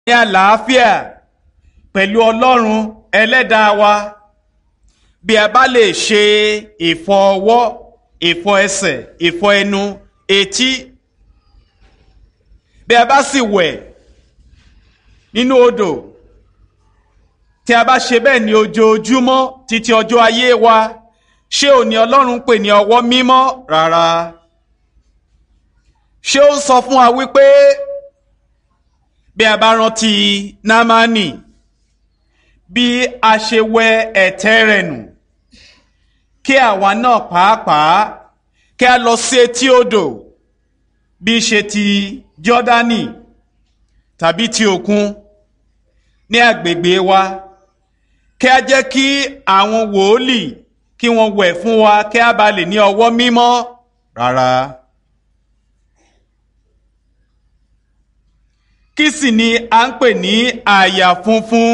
ní àlàáfíà pẹ̀lú ọlọ́run ẹlẹ́dàá wa bí a bá lè ṣe ìfọ ọwọ́ ìfọ ẹsẹ̀ ìfọ ẹnu etí bí a bá sì wẹ̀ nínú odò tí a bá ṣe bẹ́ẹ̀ ní ojoojúmọ́ títí ọjọ́ ayé wa ṣé òní ọlọ́run pè ní ọwọ́ mímọ́ rárá ṣé ó sọ fún wa wípé bí a bá rántí námánì bí a ṣe wẹ ẹ̀tẹ́ rẹ̀ nù kí àwa náà pàápàá kí a lọ sí etí odò bí ṣe ti jọ́dánì tàbí ti òkun ní agbègbè wa kí a jẹ́ kí àwọn wòólì kí wọ́n wẹ̀ fún wa kí a bá lè ní ọwọ́ mímọ́ rárá. kí sì ni à ń pè ní àyà funfun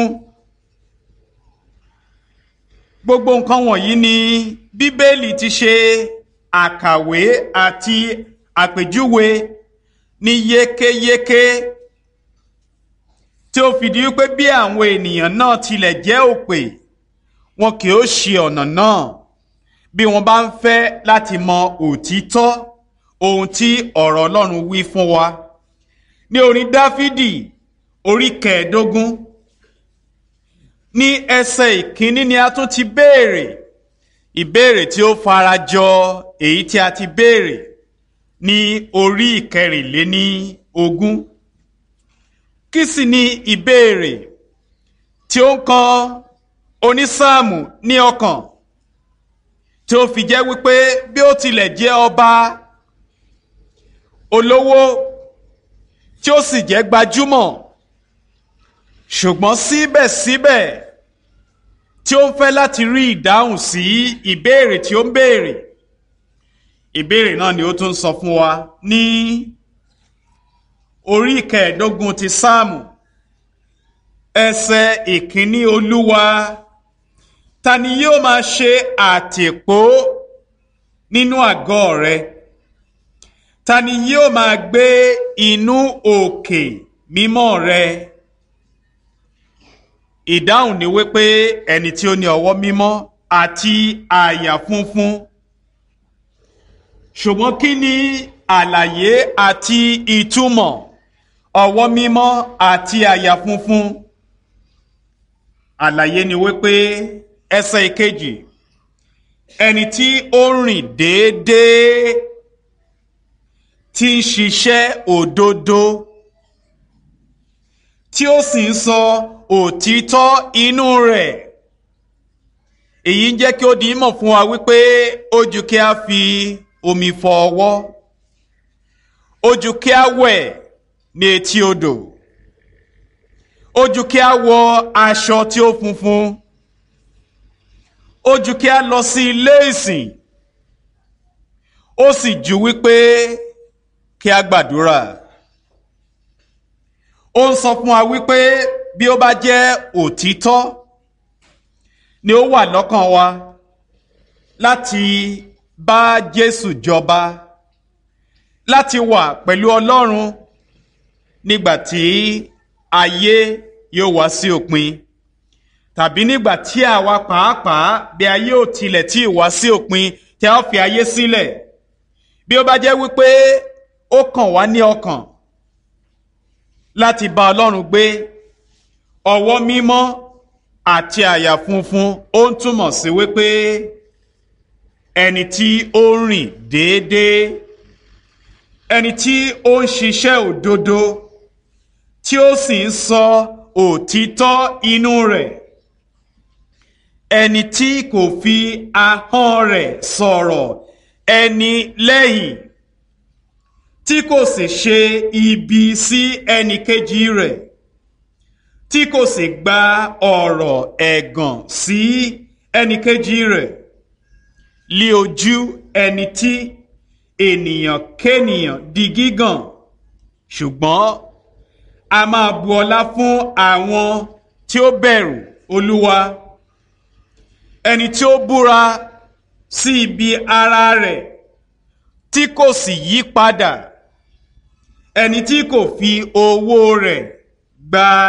gbogbo nǹkan wọ̀nyí ni bíbélì ti ṣe àkàwé àti àpèjúwe ní yékéyéké tí ó fìdí wípé bí àwọn ènìyàn náà tilẹ̀ jẹ́ òpè wọn kì ó ṣì ọ̀nà náà bí wọ́n bá ń fẹ́ láti mọ òtítọ́ ohun tí ọ̀rọ̀ Ọlọ́run wí fún wa ní orin Dáfídì orí kẹẹ̀ẹ́dógún ní ẹsẹ̀ ìkíní ni a tún ti béèrè ìbéèrè tí ó farajọ èyí tí a ti béèrè ní orí ìkẹrìnléní ogún kí sì ni ìbéèrè tí ó ń kan onísáàmù ní ọkàn tí ó fi jẹ́ wípé bí ó tilẹ̀ jẹ́ ọba olówó tí ó sì jẹ́ gbajúmọ̀ ṣùgbọ́n síbẹ̀síbẹ̀ tí ó ń fẹ́ láti rí ìdáhùn sí ìbéèrè tí ó ń béèrè ìbéèrè náà ni ó tún sọ fún wa ní orí kẹẹ̀ẹ́dógún ti sáàmù ẹsẹ̀ ìkíní olúwa ta ni yóò máa ṣe àtìpó nínú àgọ́ rẹ ta ni yóò máa gbé inú òkè mímọ́ rẹ ìdáhùn ni wípé ẹni tí ó ní ọwọ́ mímọ́ àti àyà funfun ṣùgbọ́n kí ni àlàyé àti ìtumọ̀ ọwọ́ mímọ́ àti àyà funfun àlàyé ni wípé ẹsẹ̀ ìkejì ẹni tí ó rìn déédéé tí ń ṣiṣẹ́ òdodo tí ó sì ń sọ òtítọ́ inú rẹ̀ èyí ń jẹ́ kí ó di mọ̀ fún wa wípé ó jù kí a fi omi fọ ọwọ́ ó jù kí a wẹ̀ ní etí odò ó jù kí a wọ aṣọ tí ó funfun ó jù kí a lọ sí ilé ìsìn ó sì jù wípé kí a gbàdúrà ó ń sọ fún wa wípé bí ó bá jẹ́ òtítọ́ ni ó wà lọ́kàn wa láti bá Jésù jọba láti wà pẹ̀lú Ọlọ́run nígbà tí ayé yóò wá sí òpin tàbí nígbà tí àwa pàápàá bí ayé ò tilẹ̀ tí ì wá sí òpin tí a ó fi ayé sílẹ̀ bí ó bá jẹ́ wípé ó kàn wá ní ọkàn láti bá Ọlọ́run gbé ọwọ́ mímọ́ àti àyà funfun ó ń túmọ̀ sí wípé ẹni tí ó ń rìn déédéé ẹni tí ó ń ṣiṣẹ́ òdodo tí ó sì ń sọ òtítọ́ inú rẹ̀ ẹni tí kò fi ahọ́n rẹ̀ sọ̀rọ̀ ẹni lẹ́yìn tí kò sì ṣe ibi sí ẹnì kejì rẹ̀ tí kò sì gba ọ̀rọ̀ ẹ̀gàn sí ẹnì kejì rẹ̀ lé ojú ẹni tí ènìyàn kénìyàn di gígàn ṣùgbọ́n a máa bu ọlá fún àwọn tí ó bẹ̀rù olúwa ẹni tí ó búra sí ibi ara rẹ̀ tí kò sì yí padà ẹni tí kò fi owó rẹ̀ gba